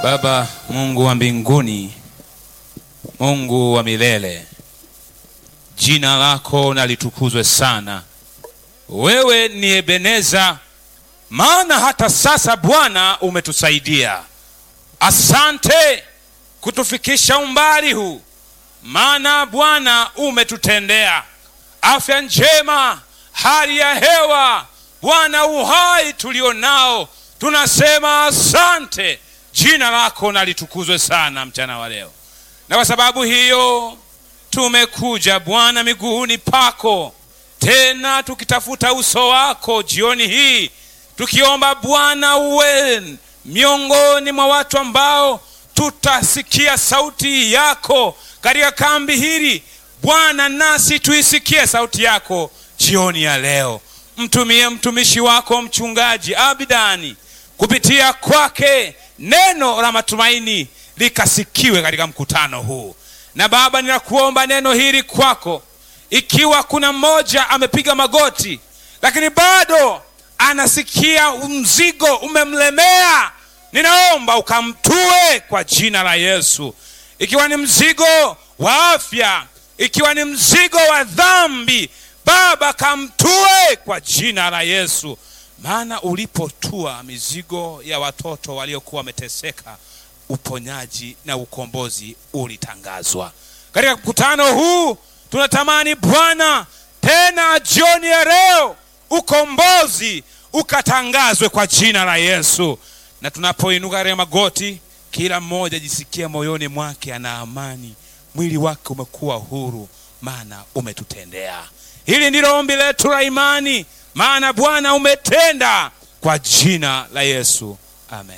Baba Mungu wa mbinguni, Mungu wa milele, jina lako na litukuzwe sana. Wewe ni Ebeneza, maana hata sasa Bwana umetusaidia. Asante kutufikisha umbali huu, maana Bwana umetutendea afya njema, hali ya hewa, Bwana uhai tulio nao, tunasema asante. Jina lako na litukuzwe sana mchana wa leo, na kwa sababu hiyo tumekuja Bwana miguuni pako tena tukitafuta uso wako jioni hii, tukiomba Bwana uwe miongoni mwa watu ambao tutasikia sauti yako katika kambi hili Bwana, nasi tuisikie sauti yako jioni ya leo. Mtumie mtumishi wako mchungaji Abidani, kupitia kwake neno la matumaini likasikiwe katika mkutano huu. Na Baba, ninakuomba neno hili kwako, ikiwa kuna mmoja amepiga magoti lakini bado anasikia mzigo umemlemea, ninaomba ukamtue kwa jina la Yesu. Ikiwa ni mzigo wa afya, ikiwa ni mzigo wa dhambi, Baba kamtue kwa jina la Yesu, maana ulipotua mizigo ya watoto waliokuwa wameteseka, uponyaji na ukombozi ulitangazwa katika mkutano huu. Tunatamani Bwana, tena jioni ya leo ukombozi ukatangazwe kwa jina la Yesu, na tunapoinuka katika magoti, kila mmoja jisikie moyoni mwake ana amani, mwili wake umekuwa huru, maana umetutendea. Hili ndilo ombi letu la imani, maana Bwana umetenda, kwa jina la Yesu, amen.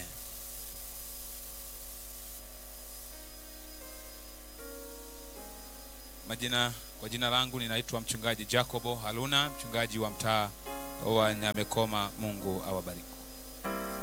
Majina, kwa jina langu ninaitwa mchungaji Jacobo Haluna, mchungaji wa mtaa wa Nyamekoma. Mungu awabariki.